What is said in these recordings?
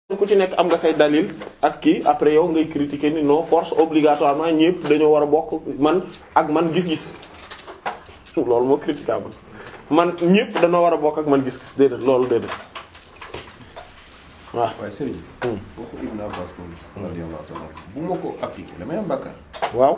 ku ci nekk am nga say dalil ak kii après yow ngay critiquer ni non force obligatoirement ñëpp dañoo war a bokk man ak man gis-gis loolu moo critiquable man ñëpp dañoo war a bokk ak man gis-gis déedéet loolu déedéet waaw. waaye Serigne. waxu Ibn Abbas moom radiyallahu ta'ala bu ma ko appliqué damay am bàkkaar. waaw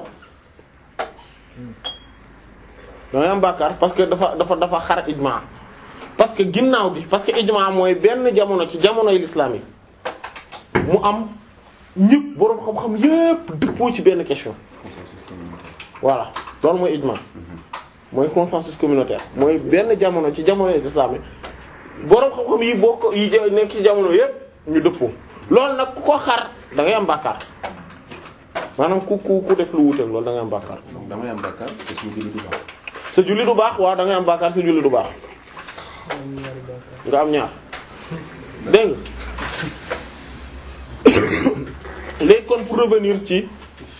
damay am bàkkaar parce que dafa dafa dafa xar ijma parce que ginnaaw bi parce que ijma mooy benn jamono ci jamonoy l'islam yi mu am ñëpp boroom xam-xam yépp dëppoo ci benn question voilà loolu mooy ijma mooy consensus communautaire mooy benn jamono ci jamonoy l'islam yi boroom xam-xam yi bokk yi ja- nekk ci jamono yépp ñu dëppoo loolu nag ku ko xar da ngay am bàkkaar maanaam ku ku ku def lu wuuteeg loolu da ngay am bàkkaar donc damay am bàkkaar te suñu julli du baax. sa julli du baax waaw da ngay am bàkkaar sa julli du baax nga am ñaar dégg nga léegi kon pour revenir ci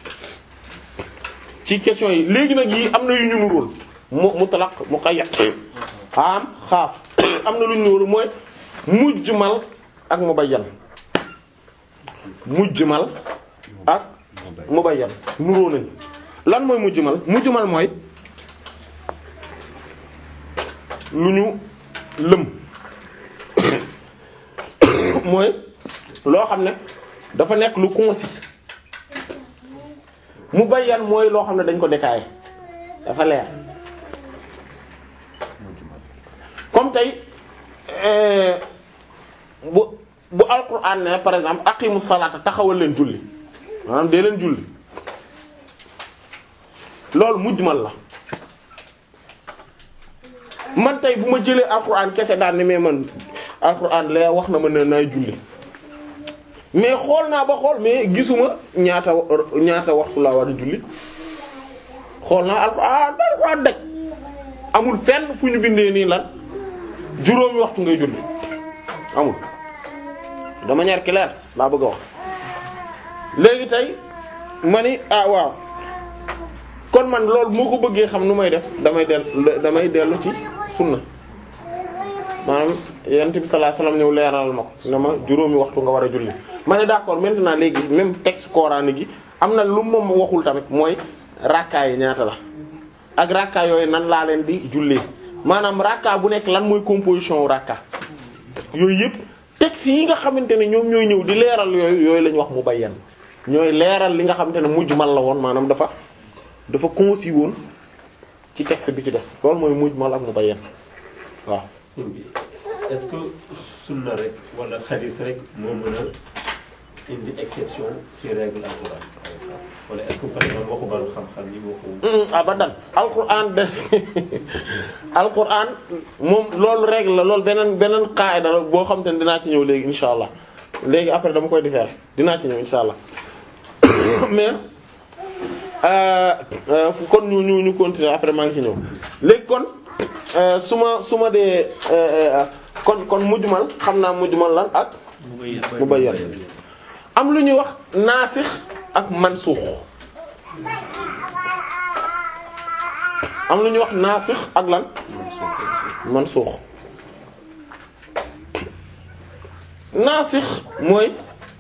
ci question yi léegi nag yi am na yu ñu nuróol mu mutlaq muqayyad am xaas am na lu ñu nuróol mooy mujmal ak mubayyan mujmal ak mubayyan nuróo nañ lan mooy mujmal mujmal mooy lu ñu lëm mooy loo xam ne dafa nekk lu concis mubayyan mooy loo xam ne dañ ko détaillé dafa leer comme tey euh, bu bu alquran ne par exemple aqimu salata taxawal leen julli maanaam dee leen julli loolu mujmal la man tey bu ma jëlee alquran kese daan ne mais man alquran lee wax na ma ne naay julli mais xool naa ba xool mais gisuma ñaata ñaata waxtu laa war a julli xool naa alquran alquran daj amul fenn fu ñu bindee nii lan juróomi waxtu ngay julli amul de manière claire laa bëgg a wax léegi tey ma ni ah waaw kon man loolu moo ko bëggee xam nu may def damay dellu damay dellu ci sunna maanaam yonent bi sallallahu alayhi wasallam ñëw leeral ma ko ne ma juróomi waxtu nga war a julli ma ne d'accord maintenant léegi même texte coranique gi am na lu moom waxul tamit mooy rakkaa yi ñaata la ak rakkaa yooyu nan laa leen di jullee maanaam rakkaa bu nekk lan mooy composition wu rakkaa yooyu yëpp texte yi nga xamante ne ñoom ñooy ñëw di leeral yooyu yooyu la ñu wax mu bayyan ñooy leeral li nga xamante ne mujmal la woon maanaam dafa dafa concis woon ci texte bi ci des loolu mooy mujmal ak mu bayyan waaw est-ce que sunna rek wala hadith rek moo mën a indi exception ci règle alquran par exemple wala est-ce que par exemple waxu balu xam-xam yi waxu. abadan alquran de alquran moom loolu règle la loolu beneen beneen qaida la boo xam te ne dinaa ci ñëw léegi insha allah léegi après dama koy différer dinaa ci ñëw insha allah mais euh, euh, kon ñu ñu ñu continuer après maa ngi ci ñëw léegi kon euh, su ma su ma dee kon kon mujmal xam naa mujmal lan ak mubayyan am lu ñuy wax naasix ak mansuux am lu ñuy wax naasix ak lan mansuux naasix mooy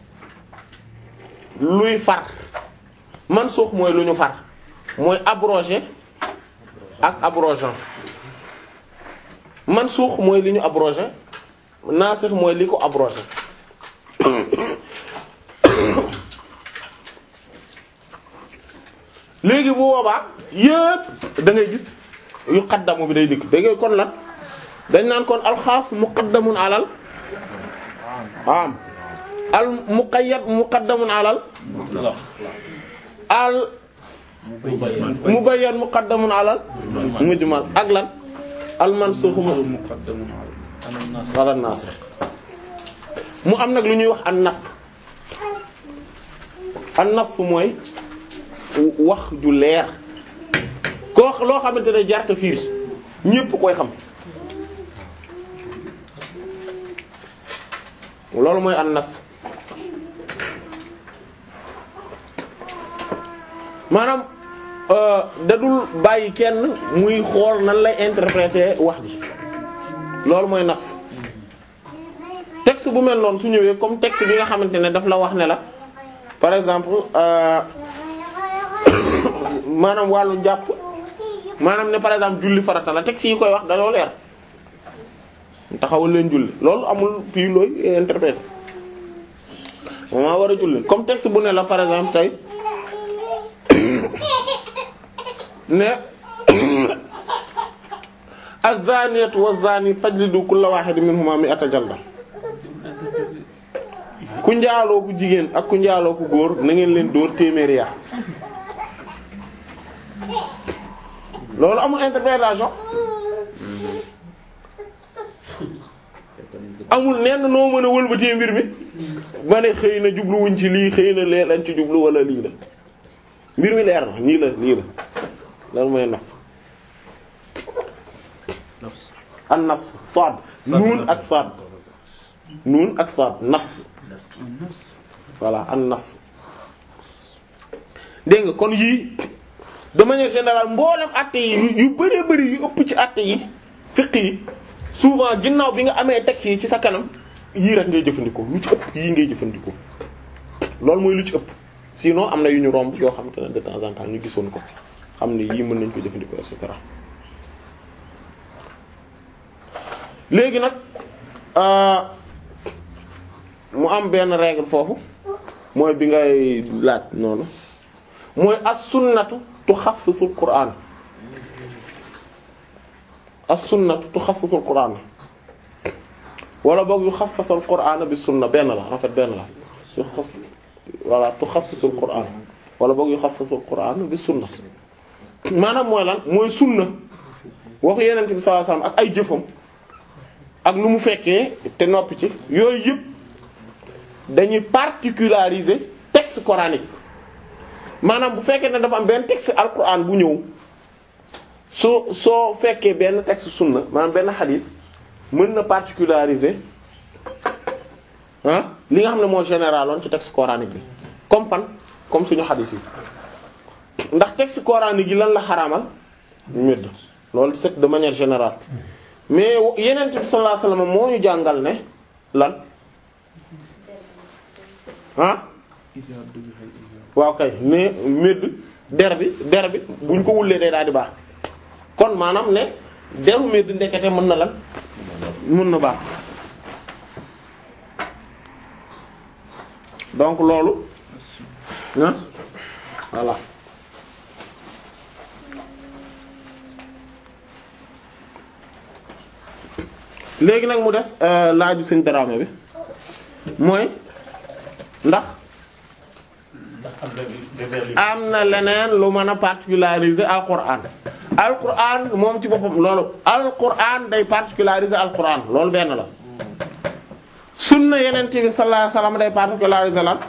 luy far mansuux mooy lu ñu far mooy abrogé ak abrogeant mansuux mooy li ñu abrogé naasix mooy li ko abrogé léegi bu boobaa yépp da ngay gis yu xaddamu bi day dikk da ngay kon lan dañ naan kon alxaas muqaddamun alal am al muqayyad muqaddamun alal al mubayyan muqaddamun alal mujmal ak lan al mansukh ala nas mu am nag lu ñuy wax an nas an nas mooy wax ju leer koo loo xamante ne jarta fiir ñépp koy xam loolu mooy an nas maanaam dadul bàyyi kenn muy xool nan lay interpréter wax ji loolu mooy nas texte texte bu mel noonu su ñëwee comme texte bi nga xamante ne daf la wax ne la par exemple euh, maanaam wàllu njàpp maanaam ne par exemple julli farata la texte yi koy wax dañoo leer taxawal leen julli loolu amul fii looy interpréter moom maa war a julli comme texte bu ne la par exemple tey ne az-zaniyatu waz-zani fajlidu kulla wahidin minhuma mi'ata jalda ku njaaloo ku jigéen ak ku njaaloo ku góor na ngeen leen dóor téeméeri yar loolu amul interprétation amul nenn noo mën a wëlbatee mbir mi ba ne xëy na jubluwuñ ci lii xëy na lee lañ ci jublu wala lii la mbir mi leer na nii la nii la loolu mooy naf an nafs sad nuun ak sad nuun ak sad nafs voilà an nafs dégg nga kon yii de manière générale mboolem àtte yi yu yu bëree bëri yu ëpp ci àtte yi fiq yi souvent ginnaaw bi nga amee teg yi ci sa kanam yii rek ngay jëfandikoo lu ci ëpp yii ngay jëfandikoo loolu mooy lu ci ëpp sinon am na yu ñu romb yoo xamante ne de temps en temps ñu gisoon ko xam ne yii mën nañ ko jëfandikoo et cetera léegi nag mu am benn règle foofu mooy bi ngay laaj noonu mooy as-sunnatu tuxassisul qur'an as-sunnatu tuxassisul qur'an wala boog yu xassisul qur'an bi sunna benn la en fait benn la yu xassis voilà tuxassisul qur'an wala boog yu xassisul qur'an bi sunna maanaam mooy lan mooy sunna waxu yeneen bi sallallahu alayhi wasallam ak ay jëfam ak lu mu fekkee te noppi ci yooyu yëpp dañuy particulariser texte coranique maanaam bu fekkee ne dafa am benn texte alquran bu ñëw soo soo fekkee benn texte sunna maanaam benn xadis mën na particulariser ah li nga xam ne moo généraloon ci texte coranique bi comme pan comme suñu xadis yi ndax texte coranique yi lan la xaraamal médd loolu c'est de manière générale mais yeneen bi sallallahu alayhi wasallam moo ñu jàngal ne lan ah waaw kay mais médd der bi der bi buñ ko wullee day daal di baax kon maanaam ne deru médd ndekete mën na lan mën na baax donc loolu ah voilà léegi nag mu des laaju sëñ Dramé bi mooy ndax am na leneen lu mën a particulariser alquran alquran moom ci boppam loolu alquran day particulariser alquran loolu benn la sunna yeneen bi sallallahu alayhi wasallam day particulariser lan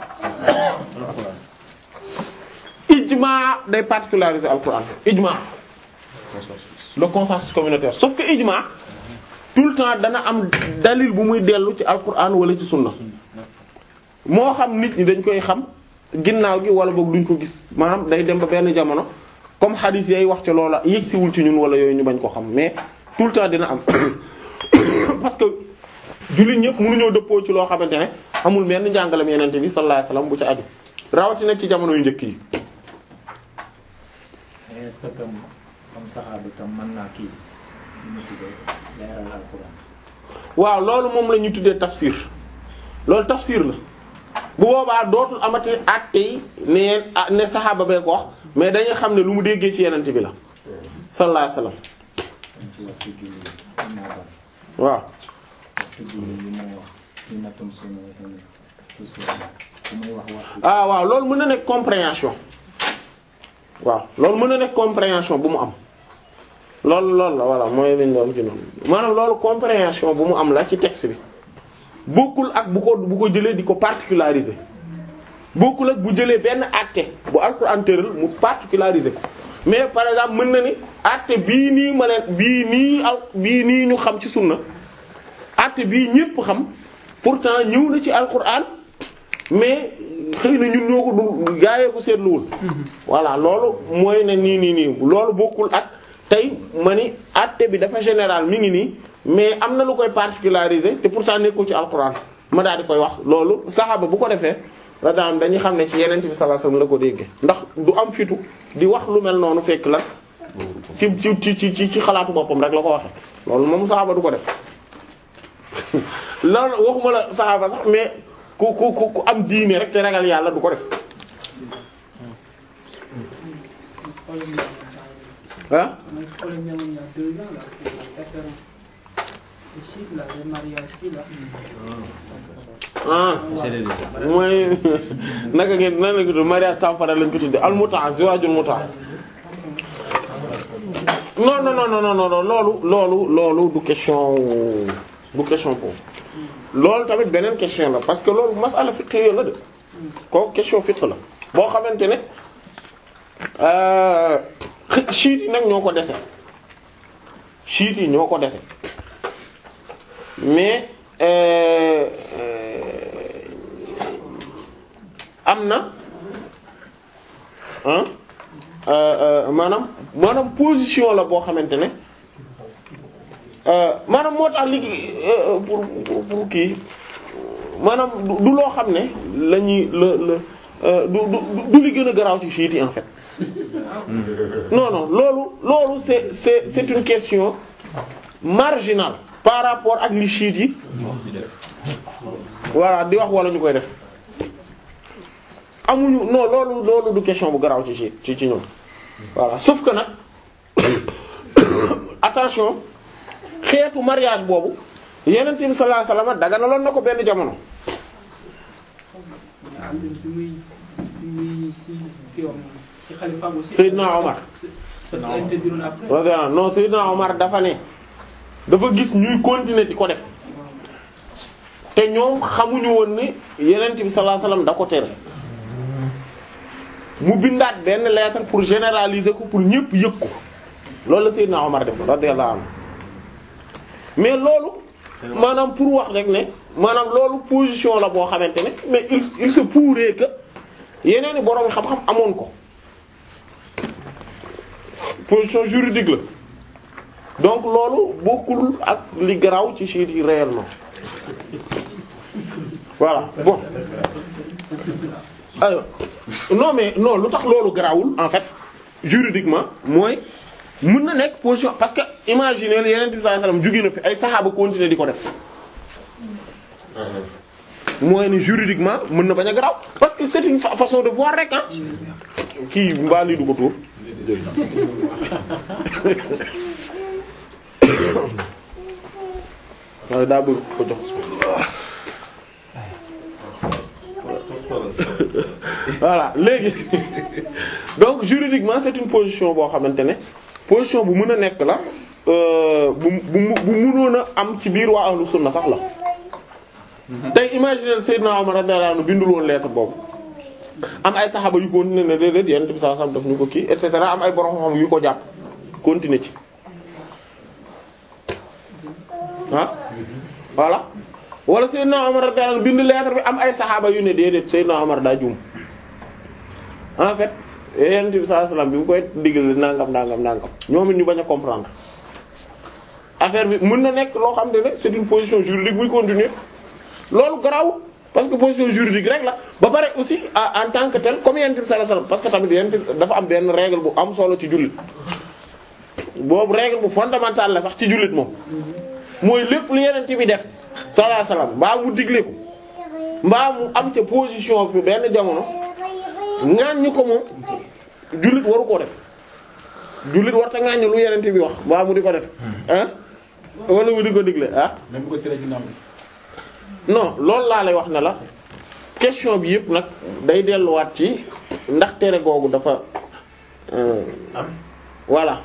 ijma day particulariser alquran ijma le consensus communautaire sauf que ijma tout le temps dana am dalil bu muy dellu ci alquran wala ci sunna moo xam nit ñi dañ koy xam ginnaaw gi wala boog duñ ko gis maanaam day dem ba benn jamono comme hadith yay wax ci loola yëg siwul ci ñun wala yooyu ñu bañ ko xam mais tout le temps dina am parce que jullit ñëpp mënuñoo dëppoo ci loo xamante ne amul benn njàngalem yenente bi sallallahu alayhi wasallam bu ci aju rawatina ci jamono yu njëkk yi. est-ce que tam comme saxaaba tam mën naa kii nu mu tuddee leeral alxuraan. waaw loolu moom la ñu tuddee tafsir loolu tafsir la bu boobaa dootul amati àtte yi ne ne saxaaba bee ko wax mais dañuy xam ne lu mu déggee ci yenente bi la sallallahu alayhi wasallam ci waxtu julli Ibn Abbas waaw waxtu julli li mu wax ci nattum sunu tous bu muy wax waxtu ah waaw loolu mën na nekk compréhension waaw loolu mën na nekk compréhension bu mu am loolu loolu la voilà mooy lañ doon ci noonu maanaam loolu compréhension bu mu am la ci texte bi bokkul ak bu ko bu ko jëlee di ko particulariser bokkul ak bu jëlee benn àtte bu alxuraan tëral mu particulariser ko mais par exemple mën na ni àtte bii nii ma leen bii nii al bii nii ñu xam ci sunna àtte bii ñépp xam pourtant ñëw na ci alxuraan mais xëy na ñun ñoo ko du gaayee ko seetluwul voilà loolu mooy ne nii nii nii loolu bokkul ak tey ma ni àtte bi dafa général mi ngi nii mais am na lu koy particulariser te pourtant nekkul ci alxuraan ma daal di koy wax loolu saxaaba bu ko defee la daan dañuy xam ne ci yeneen bi sallallahu alayhi wasallam la ko déggee ndax du am fitu di wax lu mel noonu fekk la ci ci ci ci ci xalaatu boppam rek la ko waxee loolu moom saxaaba du ko def loolu waxuma la saxaaba sax mais ku ku ku ku am diine rek te ragal yàlla du ko def ah mooy problème bi amoon il y a deux ans là c'est l'affaire le chiffre là le mariage kii là. ah mooy naka ngeen nan la ko tudd mariage temporaire lañ ko tuddee al muta ziwaajul muta non non non non non non loolu loolu loolu du question du question boobu loolu tamit beneen question la parce que loolu masala fiqh la de kooku question fiqh la boo xamante ne euh chiites yi nag ñoo ko dese chiites yi ñoo ko dese mais euh, euh, am na ah maanaam maanaam position la boo xamante ne maanaam moo tax li pour pour pour kii maanaam du du loo xam ne la ñuy la la du du du li gën a garaaw ci chiites yi en fait non non loolu loolu c'est c'est c'est une question marginale par rapport ak li chiites yi voilà di wax wala ñu koy def amuñu non loolu loolu du question bu garaaw ci ci ci ci ñoom voilà sauf que nag attention xeetu mariage boobu Yonent bi sallallahu alayhi wasallam daganaloon na ko benn jamono. am na bi muy bi muy si kii wax moom ci xalifaam aussi. Seydina Omar. Seydina Omar interdiroon après. voilà non Seydina Omar dafa ne dafa gis ñuy continuer di ko def te ñoom xamuñu woon ni Yonent bi sallallahu alayhi wasallam da ko tere. mu bindaat benn lettre pour généraliser ko pour ñëpp yëg ko loolu la Seydina Omar def radiyallahu anhu mais loolu maanaam pour wax rek ne maanaam loolu position la boo xamante ne mais il il se pourrait que yeneen i borom xam-xam amoon ko position juridique la donc loolu bokkul ak li garaaw ci chiites yi réellement voilà bon aywa non mais non lu tax loolu garaawul en fait juridiquement mooy mën na nekk position parce que imaginez yeneen bi sallallahu alayhi wasallam jóge na fi ay saxaaba continuer di ko def mooy ni juridiquement mën na bañ a garaaw parce que c'est une fa- façon de voir rek ah kii mbaa lii du ko tuur waaye daa bëgg ko jox voilà léegi donc juridiquement c'est une position boo xamante ne position bu mën a nekk la euh, bu bu bu mënoon a am ci biir waa ahlu sunna sax la tey imaginer Seydina Omar radiyallahu anhu bindul woon lettre boobu am ay saxaaba yu continuer ne déedéet Yonent bi sallallahu alayhi wasallam daf ñu ko kii et cetera am ay borom xam yu ko jàpp continuer ci ah voilà wala Seydina Omar radiyallahu anhu bind lettre bi am ay saxaaba yu ne déedéet Seydina Omar daa juum en fait Yonent bi sallallahu alayhi wasallam bi mu koy digal nangam nangam nangam ñoom it ñu bañ a comprendre affaire bi mën na nekk loo xam ne c'est une position juridique buy continuer loolu garaawul parce que position juridique rek la ba pare aussi en en tant que tel comme Yonent bi sallallahu alayhi wasallam parce que tamit Yonent bi dafa am benn règle bu am solo ci jullit boobu règle bu fondamentale la sax ci jullit moom mooy lépp lu Yonent bi def sallallahu alayhi wasallam mbaa mu digle ko mbaa mu am ca position bi benn jamono ŋaañ ko moom jullit waru koo def jullit war ta ŋaañ lu Yonent bi wax mbaa mu di ko def ah wala mu di ko digle ah même bu ko tere ginnaaw non loolu laa lay wax ne la question bi yëpp nag day delluwaat ci ndax tere googu dafa euh, voilà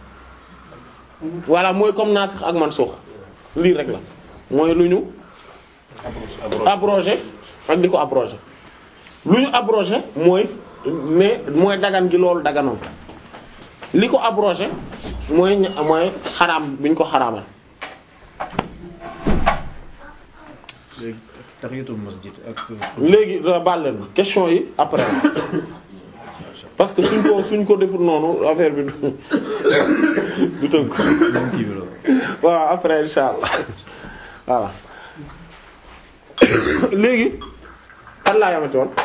voilà mooy comme nasikh ak mansukh lii rek la mooy lu ñu abrogé ak di ko abrogé lu ñu abrogé mooy mais mooy dagan gi loolu daganoon li ko abrogé mooy ña- mooy xaraam bi ñu ko xaraamal léegi tahiyatul masjid ak léegi da baal leen ma question yi après parce que suñ ko suñ ko deful noonu affaire bi du du tënk même kii bi la waaw après insha allah voilà léegi kan laa yamati woon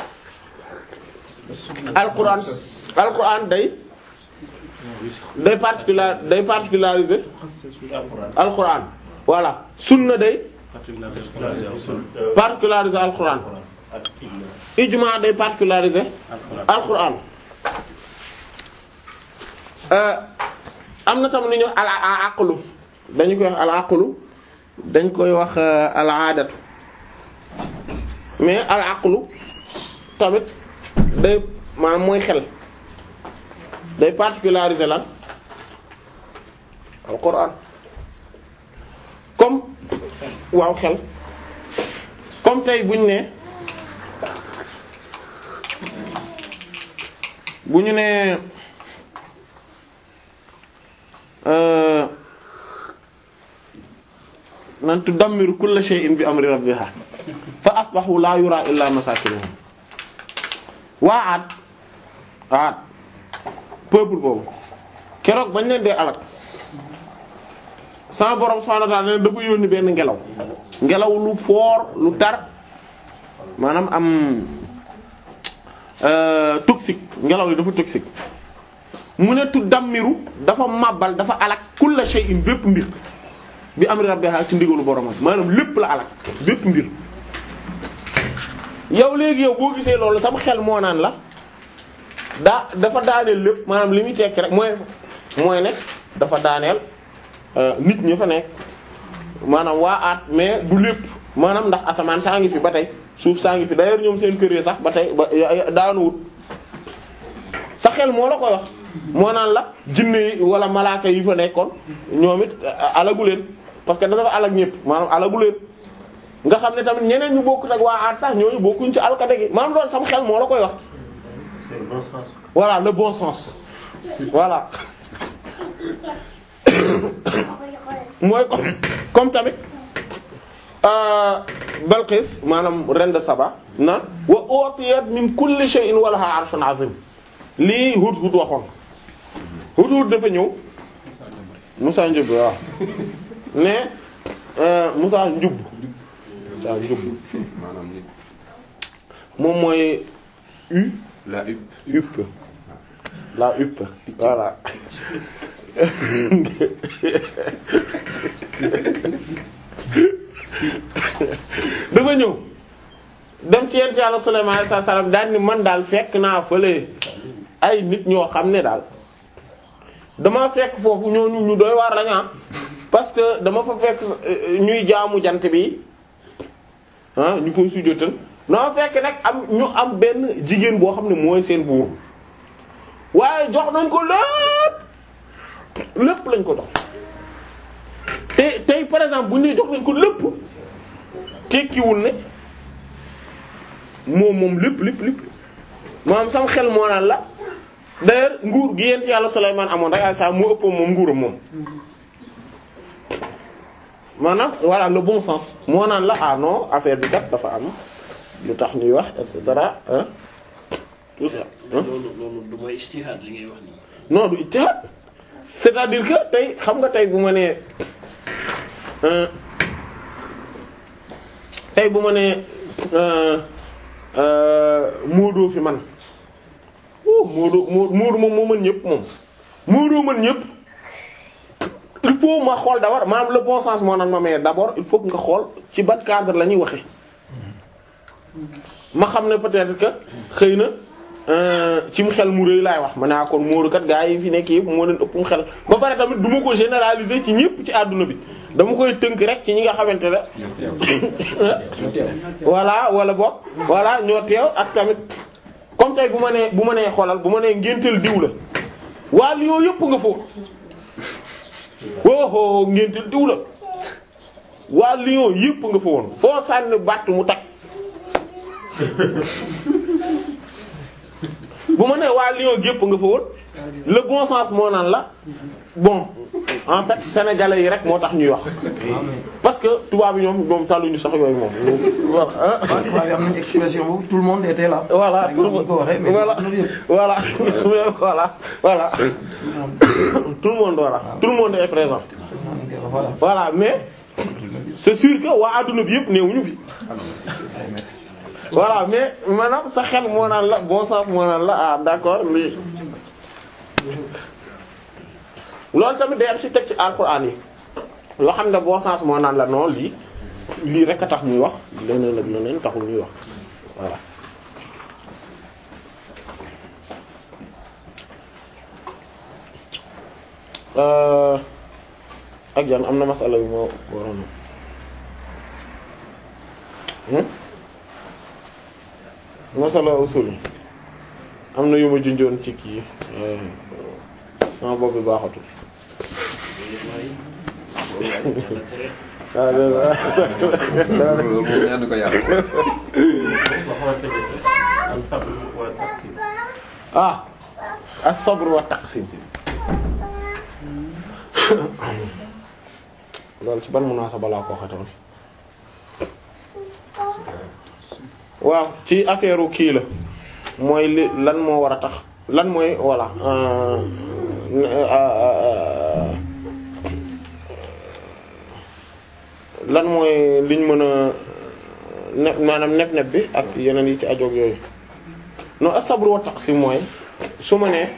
alquran alquran day day particular day particulariser alquran voilà sunna day particulariser alquran ijma day particulariser alquran euh am na tam lu ñu al aqlu dañu koy wax al aqlu dañ koy wax al aadatu mais al aqlu tamit day maanaam mooy xel day particulariser lan alquran comme waaw xel comme tey buñ ne bu ñu ne euh nan tudammiru kulla shay'in bi amri rabbiha fa asbahu la yura illa masakinuhum waa aat aat peuple boobu keroog bañ leen dee alak sama borom subhanahu wa ta'ala ne dafa yónni benn ngelaw ngelaw lu fort lu tar maanaam am euh toxique ngelaw li dafa toxique mu ne tudammiru dafa màbbal dafa alak kulla shay'in bépp mbir bi amri rabbiha ci ndigalu boromam maanaam lépp la alak bépp mbir yow léegi yow boo gisee loolu sama xel moo naan la daa dafa daaneel lépp maanaam li muy tekki rek mooy mooy ne dafa daaneel nit ñi fa nekk maanaam waa aat mais du lépp maanaam ndax asamaan saa ngi fi ba tey suuf saa ngi fi d'ailleurs ñoom seen kër yi sax ba tey ba daanuwut sa xel moo la koy wax moo naan la jinne yi wala malaaka yi fa nekkoon ñoom it alagu leen parce que dafa alag ñëpp maanaam alagu leen nga xam ne tamit ñeneen ñu bokkut ak waa aat sax ñooñu bokkuñ ci alkade gi maanaam loolu sam xel moo la koy wax c'est le bon sens. voilà le bon sens voilà mooy comme comme tamit Balqis maanaam reine de Saba na wa utiyat min kulli shay'in wa laha 'arshun 'azim lii Hudhud waxoon Hudhud dafa ñëw Musa Njub waaw ne Musa Njub Musa Njub maanaam nit moom mooy u la up up la up voilà dafa ñëw dem ci yent yàlla Sulaymaan alayhi salaam daal ni man daal fekk naa fële ay nit ñoo xam ne daal dama fekk foofu ñooñu ñu doy waar lañu parce que dama fa fekk ñuy jaamu jant bi ah ñu koy sujjóotal dama fekk nag am ñu am benn jigéen boo xam ne mooy seen buur waaye jox nañ ko lépp lépp lañ ko jox te tey par exemple bu ñu nee jox nañ ko lépp tekkiwul ne moom moom lépp lépp lépp maanaam sama xel moo naan la d'ailleurs nguur gi yent yàlla Sulaymaan amoon rek ay saa moo ëppoon moom nguuram moom maanaam voilà le bon sens moo naan la ah non affaire bi kat dafa am lu tax ñuy wax et cetera hein tout ça hein loolu loolu du mooy ijtihaad li ngay wax nii. non du ijtihaad c'est-à-dire que tey xam nga tey bu ma nee euh, tey bu ma nee euh, euh, Moodu fi man oh Moodu Moodu Moodu moom moo mën ñëpp moom Moodu mën ñëpp il faut ma xool d'abord maanaam le bon sens moo naan ma mais d'abord il faut que nga xool ci ban cadre la ñuy waxe ma xam ne peut-être que xëy na ci mu xel mu rëy laay wax ma ne kon Moodu kat gaa yi fi nekk yëpp moo leen ëpp mu xel ba pare tamit du ma ko généraliser ci ñëpp ci àdduna bi dama koy tënk rek ci ñi nga xamante ne voilà wala boog voilà ñoo teew ak tamit comme tey bu ma nee bu ma nee xoolal bu ma nee ngénteel diw la waa Lyon yëpp nga foofu woohoo ngénteel diw la waa Lyon yëpp nga fa woon foo sànni batt mu tag bu ma nee waa Lyon yëpp nga fa woon le bon sens moo naan la bon en fait sénégalais yi rek moo tax ñuy wax parce que tubaab yi ñoom ñoom tàlluñu sax yooyu moom voilà waaw tubaab yi am nañu expression boobu tout le monde était là. voilà Rek ñu ko waxee mais voilà am na yëpp. voilà voilà voilà tout le monde voilà tout le monde est présent voilà. voilà mais c'est sûr que waa adduna bi yëpp néewuñu fi voilà mais maanaam sa xel moo naan la bon sens moo naan la ah d'accord lii loolu tamit day am ci teg ci alxuraan yi loo xam ne bon sens moo naan la non lii lii rek a tax muy wax leneen ak leneen taxul muy wax voilà Euh, ak yan am na masala yu moo waroon hmm masala usul am na yu ma junjoon ci kii euh, sama bopp bi baaxatul waaw loolu moom ñaan ko yàlla. boo xamante ne am sabr wala tafsir ah as-sabr wa taqsim loolu ci ban munaasaba laa ko waxatoon waaw ci affaire kii la mooy li lan moo war a tax lan mooy voilà euh, euh, lan mooy liñ mën a ne maanaam neb-neb bi ak yeneen yi ci ajoog yooyu non as-sabr wa taqsim mooy su ma nee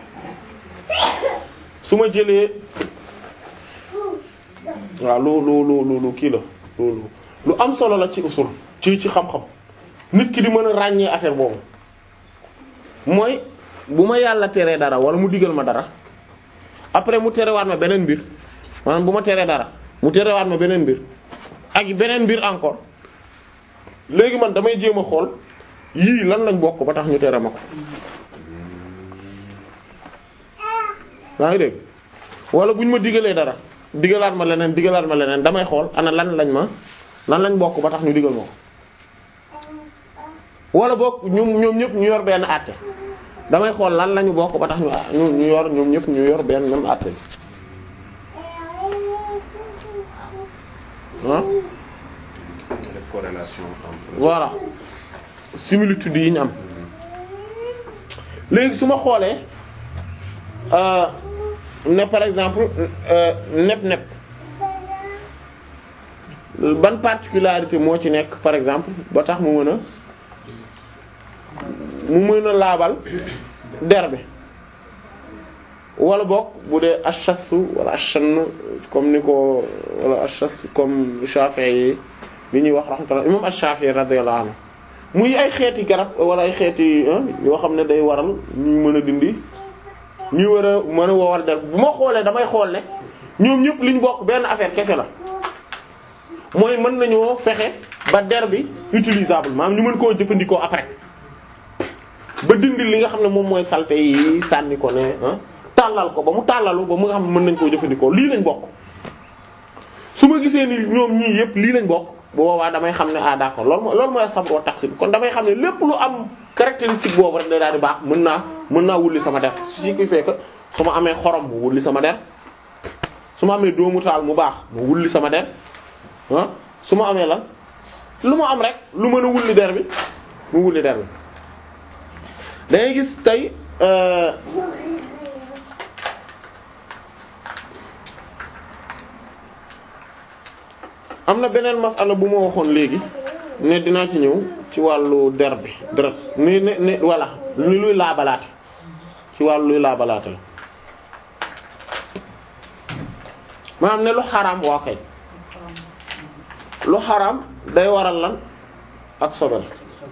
su ma jëlee waaw lu lu lu lu lu kii la lu lu am solo la ci usul ci ci xam-xam nit ki di mën a ràññee affaire boobu mooy bu ma yàlla teree dara wala mu digal ma dara après mu terewaat ma beneen mbir maanaam bu ma teree dara mu terewaat ma beneen mbir ak beneen mbir encore léegi man damay jéem a xool yii lan lañ bokk ba tax ñu tere ma ko yaa ngi dégg wala bu ñu ma digalee dara digalaat ma leneen digalaat ma leneen damay xool ana lan lañ ma lan lañ bokk ba tax ñu digal ma ko wala boog ñoom ñoom ñëpp ñu yor benn àtte damay xool lan lañu bokk ba tax ñu ñu ñu yor ñoom ñëpp ñu yor benn même àtte bi ah def corrélation entre. voilà similitude yi ñu am léegi su ma xoolee euh, ne par exemple nep nep ban particularité moo ci nekk par exemple ba tax mu mën a mu mën a laabal der bi wala boog bu dee achasu wala achann comme ni ko wala achas comme Shafi'i yi li ñuy wax rahmatullah imam ash-Shafi'i radiyallahu anhu muy ay xeeti garab wala ay xeeti yoo xam ne day waral ñuy mën a dindi ñuy war a mën a wowal der bu ma xoolee damay xool ne ñoom ñëpp li ñu bokk benn affaire kese la mooy mën nañoo fexe ba der bi utilisable maanaam ñu mën koo jëfandikoo après ba dindi li nga xam ne moom mooy saleté yi sànni ko ne ah tàllal ko ba mu tàllalu ba mu nga xam ne mën nañ koo jëfandikoo lii lañ bokk su ma gisee ni ñoom ñii yëpp lii lañ bokk bu boobaa damay xam ne ah d'accord loolu mooy loolu mooy sabr wa taqsim kon damay xam ne lépp lu am caractéristique boobu rek day daal di baax mën naa mën naa wulli sama der ce qui fait que su ma amee xorom mu wulli sama der su ma amee doomu taal mu baax mu wulli sama der ah su ma amee lan lu ma am rek lu mën a wulli der bi mu wulli der bi da ngay gis tey euh am na beneen masala bu ma waxoon léegi ne dinaa ci ñëw ci wàllu der bi deret ni ne ne voilà ni luy laabalaate ci wàllu luy laabalaate la maanaam ne lu xaraam waa kay lu xaraam day waral lan ak sobel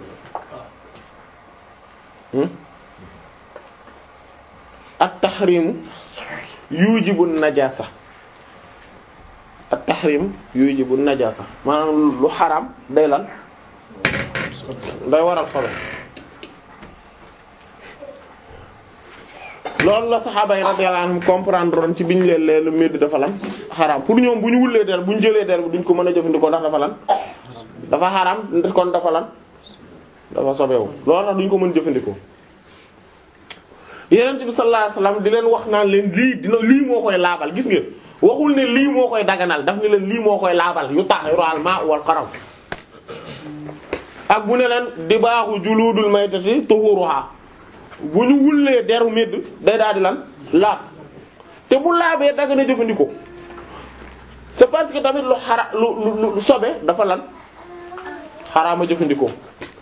hmm ak taxrimu yujibu najasa ak tahrim yujibu najasa maanaam lu xaraam day lan day waral sobe loolu la saxaaba yi radiyallahu anhum comprendre woon ci biñ leen leen lu médd dafa lan xaraam pour ñoom bu ñu wullee der bu ñu jëlee der bi duñ ko mën a jëfandikoo ndax dafa lan dafa xaraam kon dafa lan dafa sobewu loolu tax duñ ko mën jëfandikoo yenent bi sallallahu alayhi wasallam di leen wax naan leen lii dina lii moo koy laabal gis nga waxul ne lii moo koy daganal daf ne leen lii moo koy laabal yu tahiru al ma wal qaram ak bu ne leen di baaxu juludul maytati tuhuruha bu ñu wullee deru médd day daal di lan laab te bu laabee dagana jëfandikoo c'est parce que tamit lu xara lu lu lu sobe dafa lan xaraama jëfandikoo